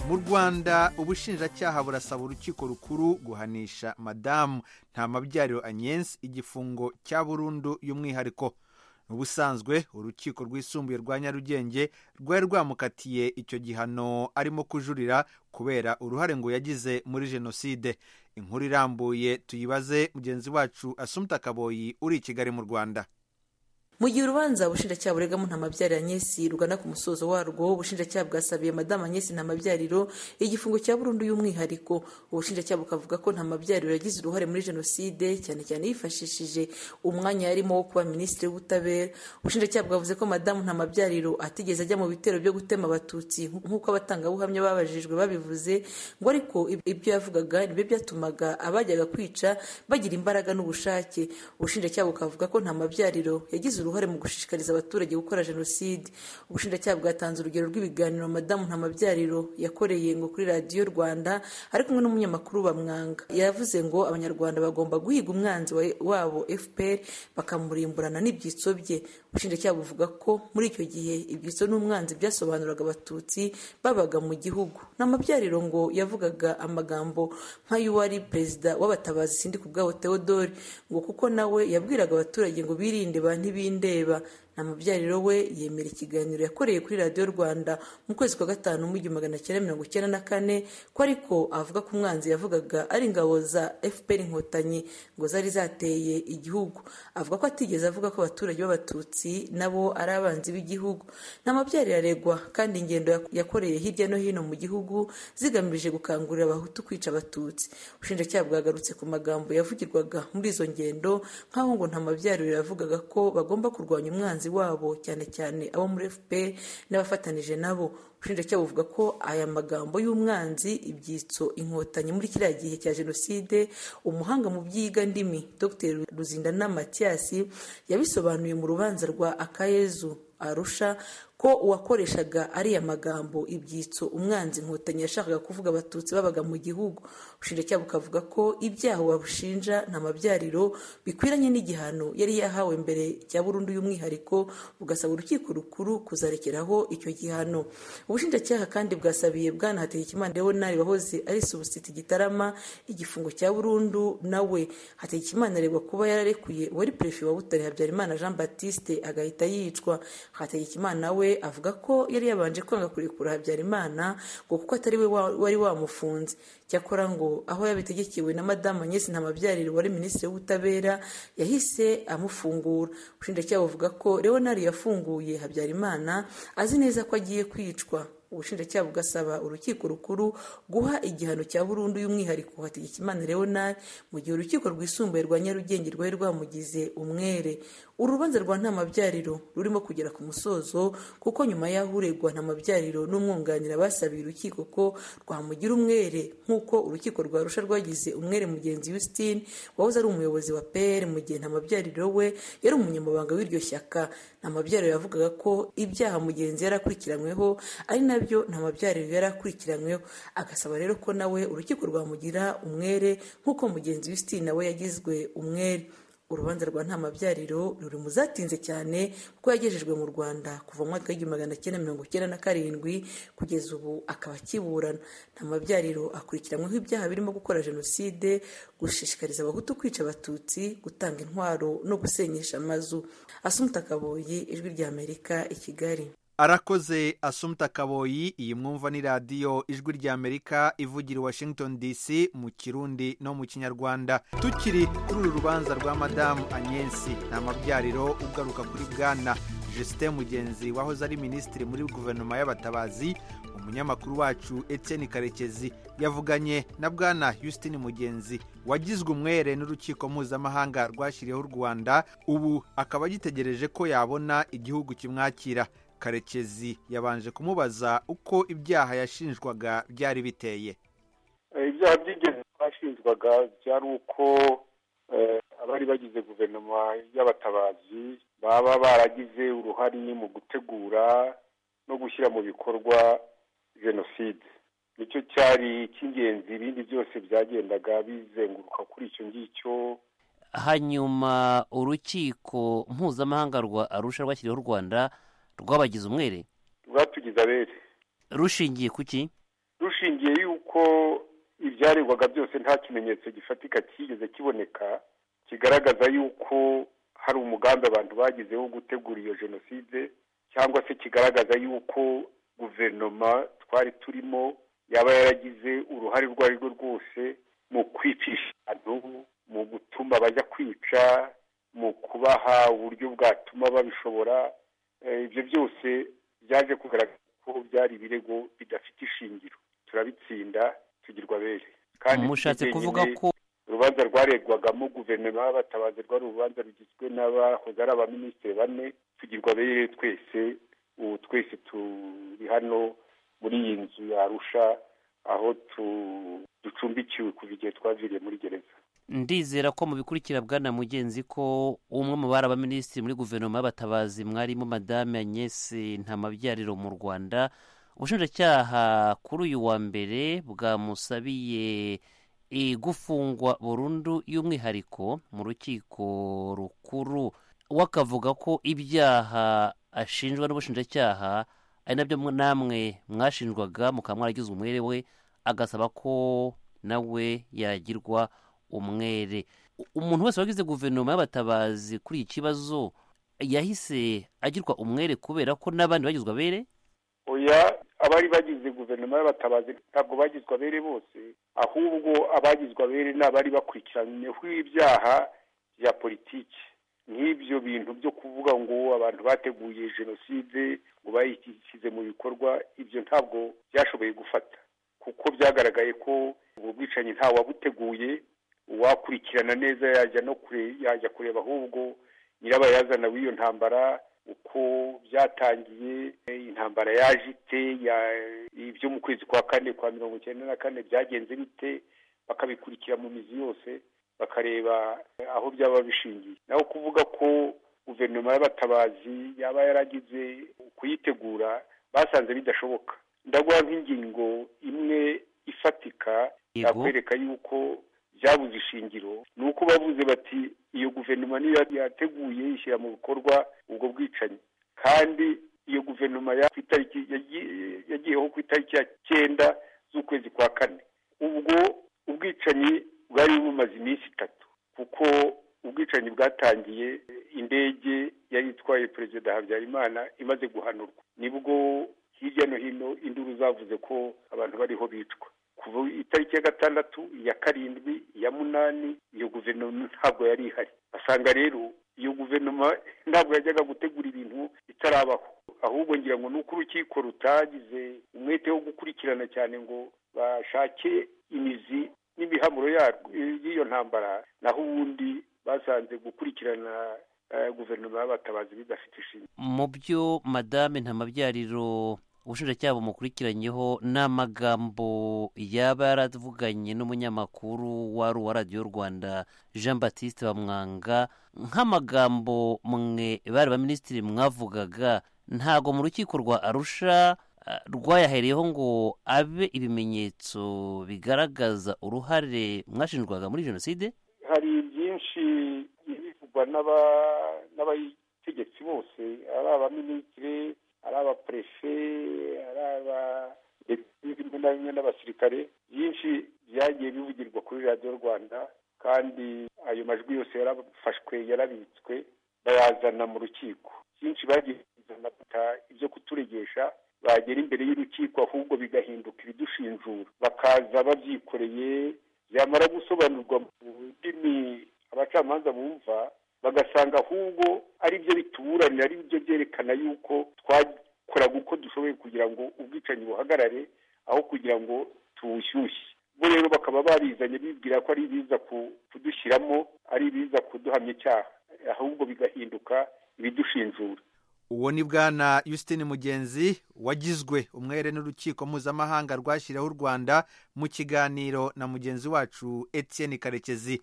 mu rwanda ubushinjacyaha burasaba urukiko rukuru guhanisha madamu nta mabyariro anyensi igifungo cya burundu y'umwihariko ubusanzwe urukiko rwisumbuye rwa nyarugenge rwari rwamukatiye icyo gihano arimo kujurira kubera uruhare ngo yagize muri jenoside inkuru irambuye tuyibaze mugenzi wacu asumta kaboyi uri i kigali mu rwanda mu gihe urubanza ubushinjacyaha buregamo ntamabyariro anyesi rugana ku musozo warwo ubushinjacyaha bwasabiye madamu anyesi ntamabyariro igifungo cya burundu y'umwihariko ubushinjacyaha bukavuga ko ntamabyariro yagize uruhare muri jenoside cyane cyane yifashishije umwanya yarimo wo kuba minisitiri w'ubutabera ubushinjacyaha bwavuze ko madamu ntamabyariro atigeze ajya mu bitero byo gutema abatutsi nk'uko abatangabuhamya babajijwe babivuze ngo ariko ibyo yavugaga nibyo byatumaga abajyaga kwica bagira imbaraga n'ubushake ubushinjacyaha bukavuga ko ntamabyariro yagize uruhare mu gushishikariza abaturage gukora jenoside ubushinjacyaha bwatanze urugero rw'ibiganiro madamu ntamabyariro yakoreye ngo kuri radiyo rwanda ari kumwe n'umunyamakuru bamwanga yavuze ngo abanyarwanda bagomba guhiga umwanzi wabo fpr bakamurimburana n'ibyitso bye ubushinjacyaha buvuga ko muri icyo gihe ibyitso n'umwanzi byasobanuraga abatutsi babaga mu gihugu n'amabyariro ngo yavugaga amagambo nk'ay'uwari perezida w'abatabazi sindi ku bwabo theodore ngo kuko nawe yabwiraga abaturage ngo birinde ba ntibindeba nta mubyariro we yemera ikiganiro yakoreye kuri radiyo rwanda mu kwezi kwa gatanu mu igihumbi magana cyenda mirongo icyenda na kane ko ariko avuga ko umwanzi yavugaga ari ingabo za fpr inkotanyi ngo zari zateye igihugu avuga ko atigeze avuga ko abaturage b'abatutsi nabo ari abanzi b'igihugu nta mabyariro aregwa kandi ingendo yakoreye hirya no hino mu gihugu zigamije gukangurira abahutu kwica abatutsi ubushinjacyaha bwagarutse ku magambo yavugirwaga muri izo ngendo nk'aho ngo nta mabyariro yavugaga ko bagomba kurwanya umwanzi wabo cyane cyane abo muri fpr n'abafatanije nabo ubushinjacyaha buvuga ko aya magambo y'umwanzi ibyitso inkotanyi muri kiriya gihe cya jenoside umuhanga mu byiga ndimi dr ruzindana matiyasi yabisobanuye mu rubanza rwa akayezu arusha ko uwakoreshaga ariya magambo ibyitso umwanzi inkotanyi yashakaga kuvuga abatutsi babaga mu gihugu ubushinjacyaha bukavuga ko ibyaha wabushinja nta mabyariro bikwiranye n'igihano yari yahawe mbere cya burundu y'umwihariko bugasaba urukiko rukuru kuzarekeraho icyo gihano ubushinjacyaha kandi bwasabiye bwana hategekimana leonard wahoze ari subusiti gitarama igifungo cya burundu nawe hategekimana aregwa kuba yararekuye wari perefe wa butare habyarimana jean batiste agahita yicwa hategekimana nawe avuga ko yari yabanje kwanga kurekura habyarimana ngo kuko atari we wari wamufunze cyakora ngo aho yabitegekewe na madamu agnes ntamabyariro wari minisitiri w'ubutabera yahise amufungura ubushinjacyaha buvuga ko leonard yafunguye habyarimana azi neza ko agiye kwicwa ubushinjacyaha bugasaba urukiko rukuru guha igihano cya burundu y'umwihariko hategekimana leonard mu gihe urukiko rwisumbuye rwa nyarugenge rwari rwamugize umwere urubanza rwa ntamabyariro rurimo kugera ku musozo kuko nyuma y'aho uregwa ntamabyariro n'umwunganira basabiye urukiko ko rwamugira umwere nk'uko urukiko rwa rusha rwagize umwere mugenzi Justine wahoze ari umuyobozi wa pr mu gihe ntamabyariro we yari umunyamabanga w'iryo shyaka ntamabyariro yavugaga ko ibyaha mugenzi yari akurikiranyweho ari na nabyo nta mabyariro yari akurikiranyweho agasaba rero ko nawe urukiko rwamugira umwere nk'uko mugenzi w'isitiri nawe yagizwe umwere urubanza rwa nta mabyariro ruri mu zatinze cyane kuko yagejejwe mu rwanda kuva mu mwaka w'igihumbi magana cyenda mirongo icyenda na karindwi kugeza ubu akaba akiburana nta mabyariro akurikiranyweho ibyaha birimo gukora jenoside gushishikariza abahutu kwica abatutsi gutanga intwaro no gusenyesha amazu asumuta kaboyi ijwi ry'amerika i kigali arakoze asumta kaboyi iyi mwumva ni radiyo ijwi ry'amerika ivugira i washington dc mu kirundi no mu kinyarwanda tukiri kuri uru rubanza rwa madamu anyensi nta mabyariro ugaruka kuri bwana jesite mugenzi wahoze ari minisitiri muri guverinoma y'abatabazi umunyamakuru wacu etienne karekezi yavuganye na bwana Houston mugenzi wagizwe umwere n'urukiko mpuzamahanga rwashyiriyeho u rwanda ubu akaba agitegereje ko yabona igihugu kimwakira karekezi yabanje kumubaza uko ibyaha yashinjwaga byari biteye ibyaha by'ingenzi twashinjwaga byari uko abari bagize guverinoma y'abatabazi baba baragize uruhare mu gutegura no gushyira mu bikorwa jenoside nicyo cyari icy'ingenzi ibindi byose byagendaga bizenguruka kuri icyo ngicyo hanyuma urukiko mpuzamahanga rwa arusha rwashyiriyeho u rwanda rwabagize umwere rwatugize abere rushingiye ku ki dushingiye yuko ibyaregwaga byose nta kimenyetso gifatika cyigeze kiboneka kigaragaza yuko hari umugambi abantu bagize wo gutegura iyo jenoside cyangwa se kigaragaza yuko guverinoma twari turimo yaba yaragize uruhare urwo ari rwo rwose mu kwicisha abantu mu gutuma bajya kwica mu kubaha uburyo bwatuma babishobora ibyo byose byaje kugaragara ko byari ibirego bidafite ishingiro turabitsinda tugirwa bere mushatse kuvuga ko urubanza rwaregwagamo guverinoma y'abatabazi rwari urubanza rugizwe n'abahoze ari abaminisitiri bane tugirwa bere twese ubu twese turi hano muri iyi nzu yarusha aho ducumbikiwe kuva igihe twaviriye muri gereza ndizera ko mubikurikira bwana mugenzi ko umwe mu bari abaminisitiri muri guverinoma y'abatabazi mwarimo madame agnese ntamabyariro mu rwanda ubushinjacyaha kuri uyu wa mbere bwamusabiye e, gufungwa burundu y'umwihariko mu rukiko rukuru we akavuga ko ibyaha ashinjwa n'ubushinjacyaha ari nabyo mwe- namwe mwashinjwaga mukaba mwaragize umwere we agasaba ko nawe yagirwa umwere U- umuntu wese wagize guverinoma y'abatabazi kuri iki kibazo yahise agirwa umwere kubera ko n'abandi bagizwe abere oya abari bagize guverinoma y'abatabazi ntabwo bagizwe abere bose ahubwo abagizwe abere ni abari bakurikiranyweho ibyaha bya politiki nk'ibyo bintu byo kuvuga ngo abantu bateguye jenoside ngo bayishyize mu bikorwa ibyo ntabwo byashoboye gufata kuko byagaragaye ko ubu bwicanyi ntawabuteguye uwakurikirana neza yajya no kure yajya kureba ahubwo nyirabayazana w'iyo ntambara uko byatangiye e, intambara yaje ite ya- ibyo mu kwezi kwa kane kwa mirongo icyenda na kane byagenze bite bakabikurikira mu mizi yose bakareba e, aho byaba bishingiye naho kuvuga ko guverinoma y'abatabazi yaba yaragize kuyitegura basanze bidashoboka ndaguha nk'ingingo imwe ifatika yego yakwereka yuko byabuze ishingiro ni uko bavuze bati iyo guverinoma niyo yateguye ishyira mu bikorwa ubwo bwicanyi kandi iyo guverinoma ya- ku itariki yagiye- yagiyeho ku itariki ya cyenda z'ukwezi kwa kane ubwo ubwicanyi bwari bumaze iminsi itatu kuko ubwicanyi bwatangiye indege yari itwaye perezida habyarimana imaze guhanurwa nibwo hirya no hino induru zavuze ko abantu bariho bicwa kuva itariki ya gatandatu iya karindwi iya munani iyo guverinoma ntabwo yari ihari asanga rero iyo guverinoma ntabwo yajyaga gutegura ibintu itarabaho ahubwo ngira ngo ni uko urukiko rutagize umwete wo gukurikirana cyane ngo bashake imizi n'ibihamuro yarwo y'iyo ntambara naho ubundi basanze gukurikirana eh, guverinoma y'abatabazi bidafite ishingiro mu byo madame ntamabyariro ubushinjacyaha bumukurikiranyeho ni amagambo yaba yaravuganye n'umunyamakuru wari uwa radiyo rwanda jean batiste bamwanga nk'amagambo mwe bari baminisitiri mwavugaga ntago mu rukiko rwa arusha ah, rwayahereyeho ngo abe ibimenyetso bigaragaza uruhare mwashinjwaga muri jenoside hari byinshi bivugwa n'aba- n'abategetsi bose ari abaminisitiri ari abaperefe ari aba ndetse rimwe na rimwe n'abasirikare byinshi byagiye bivugirwa kuri radiyo rwanda kandi ayo majwi yose yarafashwe yarabitswe bayazana mu rukiko byinshi bagiye kuzana bata ibyo kuturegesha bagera imbere y'urukiko ahubwo bigahinduka ibidushinjura bakaza babyikoreye byamara gusobanurwa mu ndimi abacamanza bumva bagasanga ahubwo ari byo bituburanira ari byo byerekana yuko twakoraga uko dushoboye kugira ngo ubwicanyi buhagarare aho kugira ngo tuwushyushye bo rero bakaba barizanye bibwira ko ari ibiza ku- kudushyiramo ari ibiza kuduhamya icyaha ahubwo bigahinduka ibidushinjura uwo ni bwana Justine Mugenzi wagizwe umwere n'urukiko mpuzamahanga rwashyiriyeho u Rwanda mu kiganiro na mugenzi wacu Etienne Karekezi